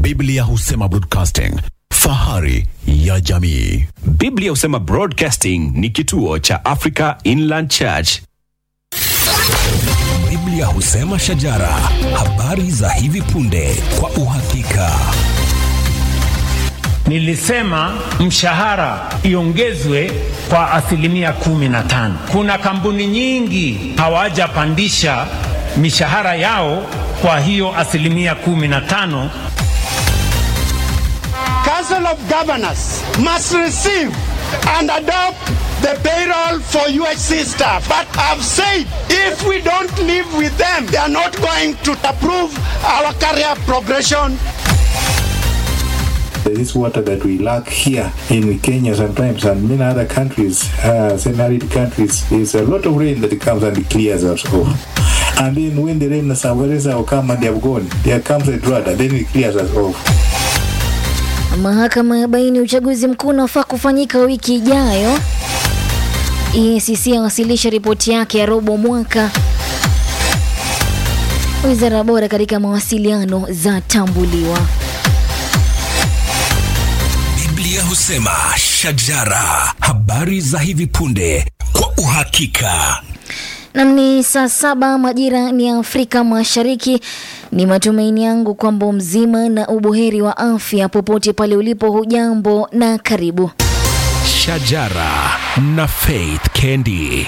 Biblia husema broadcasting, fahari ya jamii. Biblia husema Broadcasting ni kituo cha Africa Inland Church. Biblia husema shajara, habari za hivi punde kwa uhakika. Nilisema mshahara iongezwe kwa asilimia kumi na tano. Kuna kampuni nyingi hawajapandisha mishahara yao kwa hiyo asilimia kumi na tano. Council of Governors must receive and adopt the payroll for UHC staff. But I've said if we don't live with them, they are not going to approve our career progression This water that we lack here in Kenya sometimes and many other countries, uh, semi-arid countries, is a lot of rain that comes and clears us off. And then when the rain rains will come and they have gone, there comes a drought and then it clears us off. Mahakama ya baini uchaguzi mkuu unafaa kufanyika wiki ijayo. EACC awasilisha ripoti yake ya robo mwaka. Wizara bora katika mawasiliano za tambuliwa. Biblia husema shajara, habari za hivi punde kwa uhakika. Nam ni saa saba majira ni ya Afrika Mashariki. Ni matumaini yangu kwamba mzima na ubuheri wa afya popote pale ulipo. Hujambo na karibu. Shajara na Faith Kendi.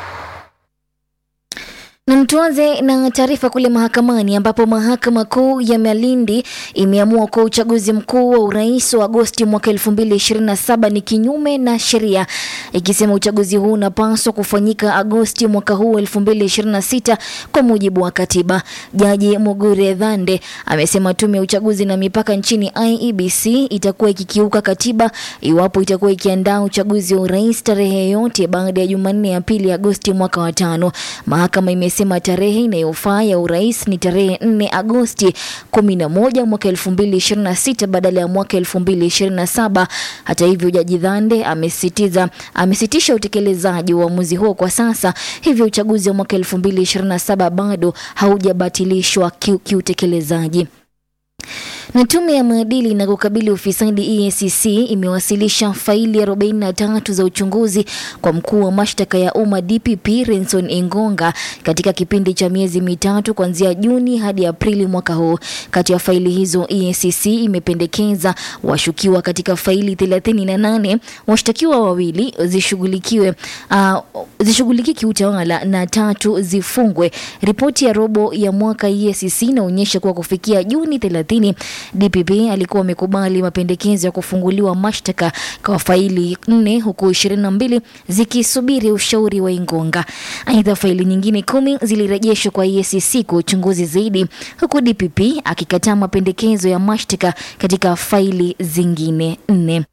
Na tuanze na taarifa kule mahakamani ambapo mahakama kuu ya Malindi imeamua kuwa uchaguzi mkuu wa urais wa Agosti mwaka 2027 ni kinyume na sheria, ikisema uchaguzi huu unapaswa kufanyika Agosti mwaka huu 2026 kwa mujibu wa katiba. Jaji Mugure Dhande amesema tume ya uchaguzi na mipaka nchini IEBC itakuwa ikikiuka katiba iwapo itakuwa ikiandaa uchaguzi wa urais tarehe yoyote baada ya Jumanne ya pili Agosti mwaka wa tano. Mahakama imesema tarehe inayofaa ya urais ni tarehe 4 Agosti 11 mwaka 2026 badala ya mwaka 2027. Hata hivyo, Jaji Dhande amesitiza amesitisha utekelezaji wa uamuzi huo kwa sasa, hivyo uchaguzi wa mwaka 2027 bado haujabatilishwa kiu- kiutekelezaji. Na tume ya maadili na kukabili ufisadi EACC imewasilisha faili 43 za uchunguzi kwa mkuu wa mashtaka ya umma DPP Renson Ingonga katika kipindi cha miezi mitatu kuanzia Juni hadi Aprili mwaka huu. Kati ya faili hizo EACC imependekeza washukiwa katika faili 38 washtakiwa wawili zishughulikiwe uh, zishughulikie kiutawala na tatu zifungwe. Ripoti ya robo ya mwaka EACC inaonyesha kuwa kufikia Juni 30 DPP alikuwa amekubali mapendekezo ya kufunguliwa mashtaka kwa faili nne huku 22 zikisubiri ushauri wa Ingonga. Aidha, faili nyingine kumi zilirejeshwa kwa EACC kwa uchunguzi zaidi, huku DPP akikataa mapendekezo ya mashtaka katika faili zingine nne.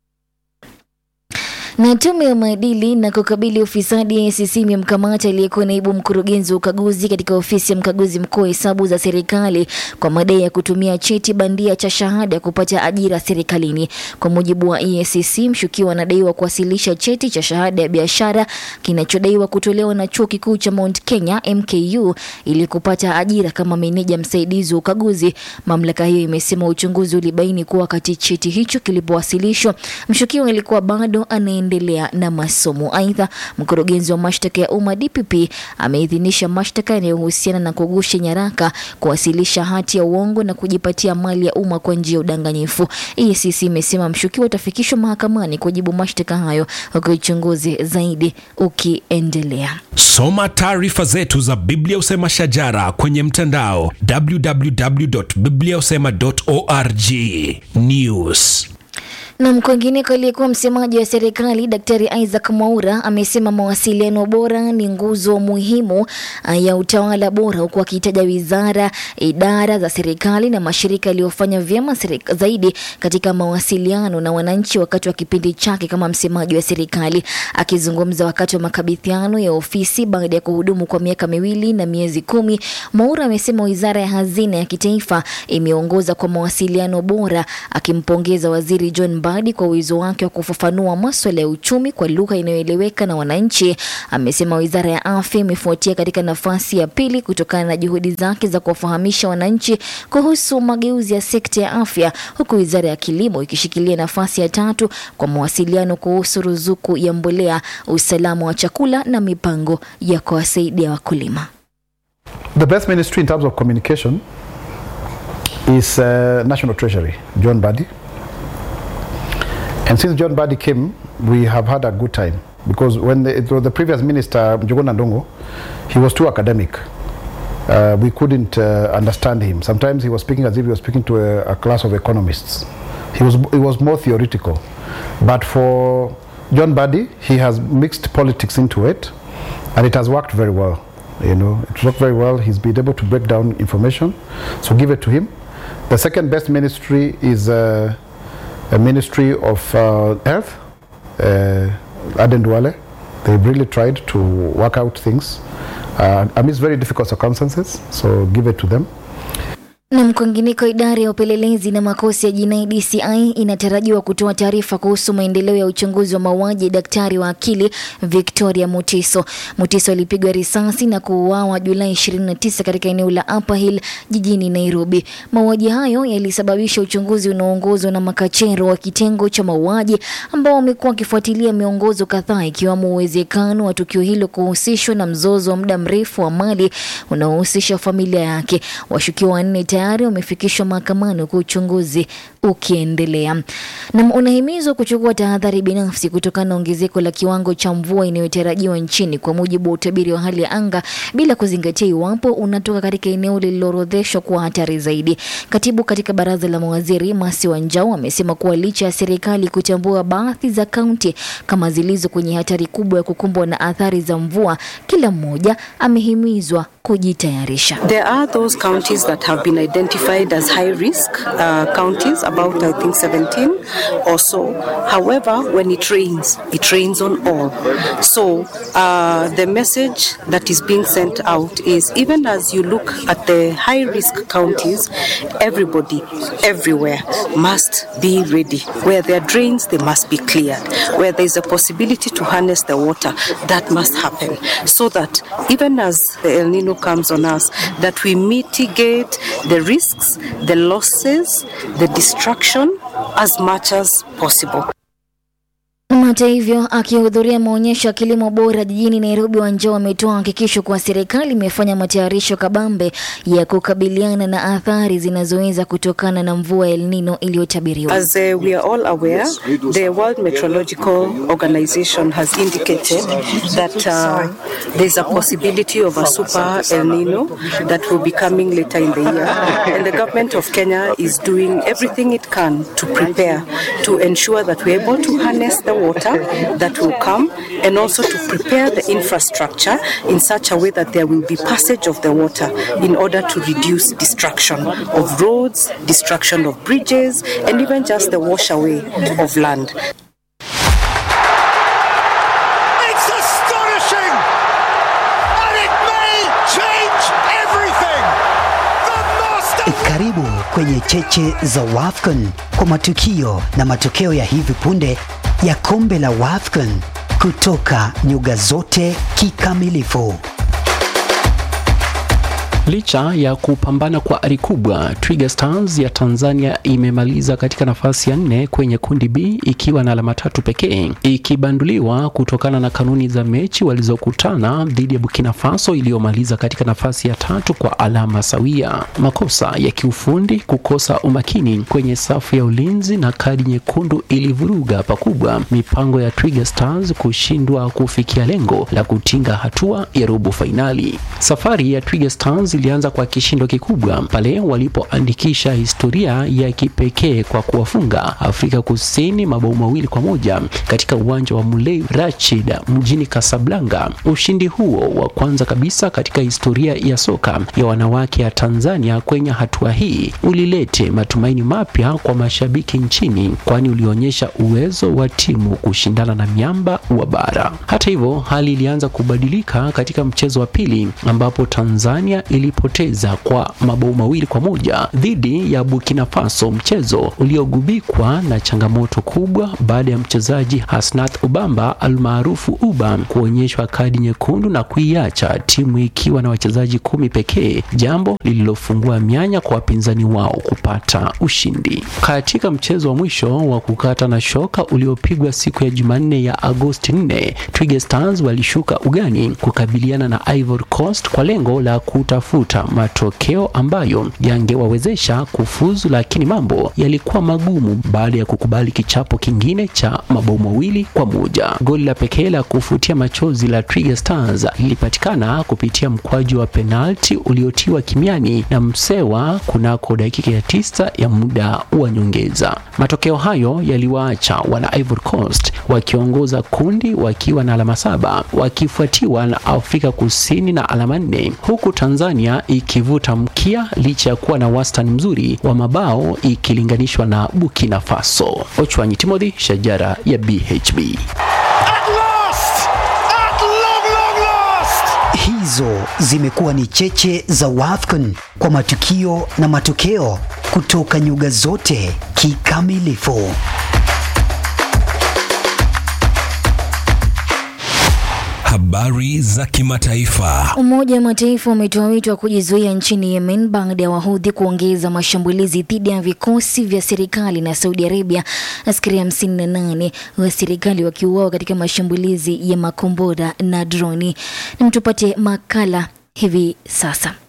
Na tume ya maadili na kukabili ufisadi ACC imemkamata aliyekuwa naibu mkurugenzi wa ukaguzi katika ofisi ya mkaguzi mkuu wa hesabu za serikali kwa madai ya kutumia cheti bandia cha shahada kupata ajira serikalini. Kwa mujibu wa EACC, mshukiwa anadaiwa kuwasilisha cheti cha shahada ya biashara kinachodaiwa kutolewa na chuo kikuu cha Mount Kenya MKU ili kupata ajira kama meneja msaidizi wa ukaguzi. Mamlaka hiyo imesema uchunguzi ulibaini kuwa wakati cheti hicho kilipowasilishwa, mshukiwa alikuwa bado anaendelea na masomo. Aidha, mkurugenzi wa mashtaka ya umma DPP ameidhinisha mashtaka yanayohusiana na kugusha nyaraka, kuwasilisha hati ya uongo na kujipatia mali ya umma kwa njia ya udanganyifu. EACC imesema mshukiwa atafikishwa mahakamani kujibu mashtaka hayo, huku uchunguzi zaidi ukiendelea. Soma taarifa zetu za Biblia Usema Shajara kwenye mtandao www.bibliausema.org. News. Na kwingineko, aliyekuwa msemaji wa serikali Daktari Isaac Mwaura amesema mawasiliano bora ni nguzo muhimu ah, ya utawala bora, huku akitaja wizara, idara za serikali na mashirika yaliyofanya vyema serika- zaidi katika mawasiliano na wananchi wakati wa kipindi chake kama msemaji wa serikali. Akizungumza wakati wa makabidhiano ya ofisi baada ya kuhudumu kwa miaka miwili na miezi kumi, Mwaura amesema wizara ya hazina ya kitaifa imeongoza kwa mawasiliano bora, akimpongeza waziri John Mbadi Mbadi kwa uwezo wake wa kufafanua maswala ya uchumi kwa lugha inayoeleweka na wananchi. Amesema wizara ya afya imefuatia katika nafasi ya pili kutokana na juhudi zake za kuwafahamisha wananchi kuhusu mageuzi ya sekta ya afya, huku wizara ya kilimo ikishikilia nafasi ya tatu kwa mawasiliano kuhusu ruzuku ya mbolea, usalama wa chakula na mipango ya kuwasaidia wakulima. The best ministry in terms of communication is uh, National Treasury, John Badi. And since John Badi came, we have had a good time because when the, it was the previous minister, Njuguna Ndungu, he was too academic. Uh, we couldn't uh, understand him. Sometimes he was speaking as if he was speaking to a, a class of economists. He was, he was more theoretical. But for John Badi, he has mixed politics into it, and it has worked very well. You know, it worked very well. He's been able to break down information, so give it to him. The second best ministry is uh, a ministry of uh, health, uh, Aden Duale. They really tried to work out things uh, amidst very difficult circumstances, so give it to them. Na kwingineko, idara ya upelelezi na makosa ya jinai DCI inatarajiwa kutoa taarifa kuhusu maendeleo ya uchunguzi wa mauaji ya daktari wa akili Victoria Mutiso. Mutiso alipigwa risasi na kuuawa Julai 29 katika eneo la Upper Hill jijini Nairobi. Mauaji hayo yalisababisha uchunguzi unaoongozwa na makachero wa kitengo cha mauaji ambao wamekuwa wakifuatilia miongozo kadhaa ikiwemo uwezekano wa tukio hilo kuhusishwa na mzozo wa muda mrefu wa mali unaohusisha familia yake. Washukiwa wanne tayari wamefikishwa mahakamani huku uchunguzi ukiendelea. Na unahimizwa kuchukua tahadhari binafsi kutokana na ongezeko la kiwango cha mvua inayotarajiwa nchini kwa mujibu wa utabiri wa hali ya anga, bila kuzingatia iwapo unatoka katika eneo lililoorodheshwa kuwa hatari zaidi. Katibu katika baraza la mawaziri Masi Wanjau amesema kuwa licha ya serikali kutambua baadhi za kaunti kama zilizo kwenye hatari kubwa ya kukumbwa na athari za mvua, kila mmoja amehimizwa kujitayarisha. There are those counties that have been identified as high risk uh, counties, about I think 17 or so. However, when it rains, it rains on all. So uh, the message that is being sent out is even as you look at the high risk counties, everybody, everywhere must be ready. Where there are drains, they must be cleared. Where there is a possibility to harness the water, that must happen. So that even as the El Nino comes on us, that we mitigate the risks, the losses, the destruction as much as possible. Hata hivyo, akihudhuria maonyesho ya kilimo bora jijini Nairobi, Wanjao ametoa hakikisho kuwa serikali imefanya matayarisho kabambe ya kukabiliana na athari zinazoweza kutokana na mvua El Nino iliyotabiriwa. As uh, we are all aware, the World Meteorological Organization has indicated that uh, there's a possibility of a super El Nino that will be coming later in the year. And the government of Kenya is doing everything it can to prepare to ensure that we're able to harness the water that will come and also to prepare the infrastructure in such a way that there will be passage of the water in order to reduce destruction of roads, destruction of bridges, and even just the wash away of land. It's astonishing! And it may change everything! The master Karibu kwenye cheche za WAFCON kwa matukio na matokeo ya hivi punde ya kombe la WAFCON kutoka nyuga zote kikamilifu. Licha ya kupambana kwa ari kubwa, Twiga Stars ya Tanzania imemaliza katika nafasi ya nne kwenye kundi B ikiwa na alama tatu pekee, ikibanduliwa kutokana na kanuni za mechi walizokutana dhidi ya Burkina Faso iliyomaliza katika nafasi ya tatu kwa alama sawia. Makosa ya kiufundi, kukosa umakini kwenye safu ya ulinzi na kadi nyekundu ilivuruga pakubwa mipango ya Twiga Stars kushindwa kufikia lengo la kutinga hatua ya robo fainali. Safari ya Twiga Stars ilianza kwa kishindo kikubwa pale walipoandikisha historia ya kipekee kwa kuwafunga Afrika Kusini mabao mawili kwa moja katika uwanja wa Mulay Rashid mjini Casablanca. Ushindi huo wa kwanza kabisa katika historia ya soka ya wanawake ya Tanzania kwenye hatua hii ulilete matumaini mapya kwa mashabiki nchini, kwani ulionyesha uwezo wa timu kushindana na miamba wa bara. Hata hivyo, hali ilianza kubadilika katika mchezo wa pili ambapo Tanzania ili ilipoteza kwa mabao mawili kwa moja dhidi ya Burkina Faso, mchezo uliogubikwa na changamoto kubwa baada ya mchezaji Hasnath Ubamba almaarufu Uba kuonyeshwa kadi nyekundu na kuiacha timu ikiwa na wachezaji kumi pekee, jambo lililofungua mianya kwa wapinzani wao kupata ushindi. Katika mchezo wa mwisho wa kukata na shoka uliopigwa siku ya Jumanne ya Agosti 4, Twiga Stars walishuka ugani kukabiliana na Ivory Coast kwa lengo la kutafuta matokeo ambayo yangewawezesha kufuzu, lakini mambo yalikuwa magumu baada ya kukubali kichapo kingine cha mabao mawili kwa moja. Goli la pekee la kufutia machozi la Twiga Stars lilipatikana kupitia mkwaju wa penalti uliotiwa kimiani na Msewa kunako dakika ya tisa ya muda wa nyongeza. Matokeo hayo yaliwaacha wana Ivory Coast wakiongoza kundi wakiwa na alama saba wakifuatiwa na Afrika Kusini na alama nne huku Tanzania ikivuta mkia licha ya kuwa na wastani mzuri wa mabao ikilinganishwa na Burkina Faso. Ochwanyi Timothy, Shajara ya BHB. At last! At long, long last! Hizo zimekuwa ni cheche za WAFCON kwa matukio na matokeo kutoka nyuga zote kikamilifu. Habari za kimataifa. Umoja wa Mataifa umetoa wito wa kujizuia nchini Yemen baada ya Wahudhi kuongeza mashambulizi dhidi ya vikosi vya serikali na Saudi Arabia, askari hamsini na nane wa serikali wakiuawa katika mashambulizi ya makombora na droni. Na mtupate makala hivi sasa.